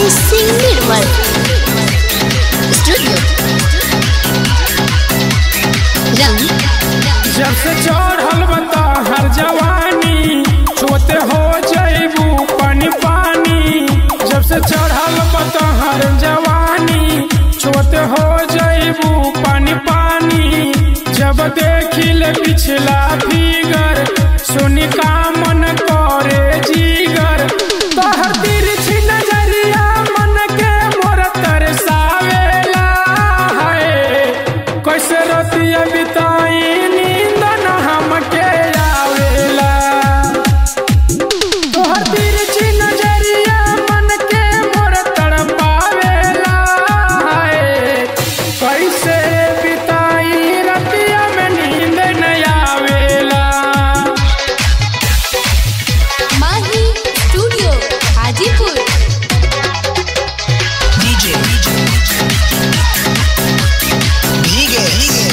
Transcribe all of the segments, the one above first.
by Sing Nirmal. Studio. Rang. जब से चढ़ल बता हर जवानी छोते हो जैबू पानी पानी जब से चढ़ल बता हर जवानी छोते हो जैबू पानी पानी जब देखिल पिछला फिगर सुनी का मन करे जीगर तोहर तिरछी नजरिया मन के मोर तरसावेला है कैसे रतिया बिताई नींद न हमके आवेला तोहर तिरछी नजरिया मन के मोर तड़पावेला है कैसे बिताई रतिया में नींद न आवेला Mahi Studio. Hajipur. DJ भीगे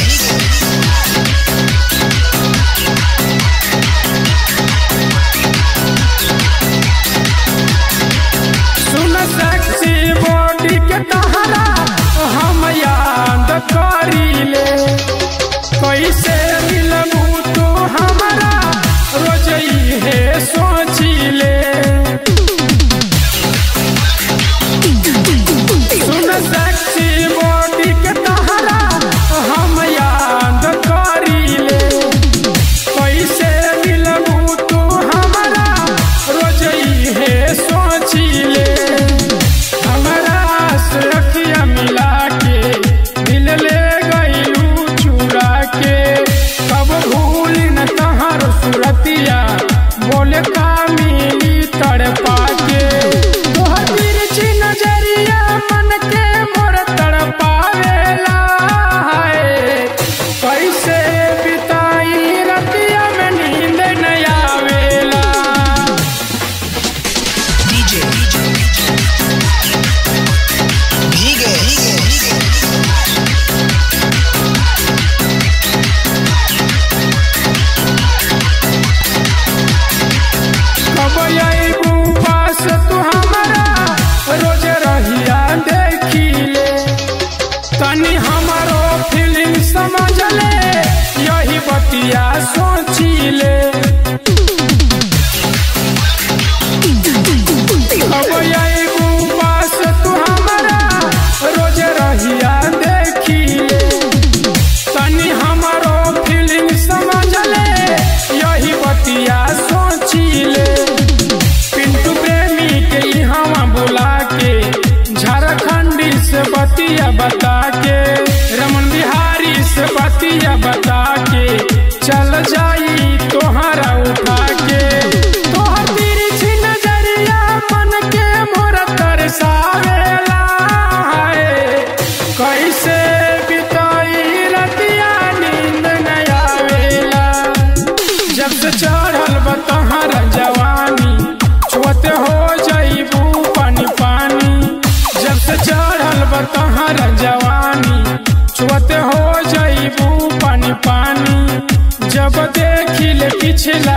सुन सेक्सी बॉडी के तहरा हम याद करीले कैसे मिलबू तू हमारा रोज है सोचिले सुन सेक्सी बॉडी के तहरा हम याद करीले कैसे मिलबू तू हमारा रोज है सोचिले हमारा से अखिया मिला के दिल ले गईलू चुरा के कब भूल न तहर सुरतिया बोले का मिली तड़पा के तोहर तिरछी नजरिया मन के मोर तड़पावेला है कैसे बिताई रतिया में नींद न आवेला DJ भीगे कब अबू पास तू हमारा रोज रहिया देखिले तनी हमारो फीलिंग समझ ले यही बतिया सोचिले कब अबू पास तू हमारा रोज रहिया देखिले तनी हमारो फीलिंग समझ ले यही बतिया सोचिले पिंटू प्रेमी के यहाँ बुला के झारखंडी से बतिया बता के रमन बिहारी से बतिया बता के चल जाई तोहरा उठा के तोहर तिरछी नजरिया मन के मोर तरसावेला है कैसे बिताई रतिया नींद न आवेला जब से चढ़ल बतहर जवानी छुअते हो जईबू पानी पानी जब से चढ़ल बतहर जवानी छुअते हो जईबू पानी पानी जब देखिल पिछला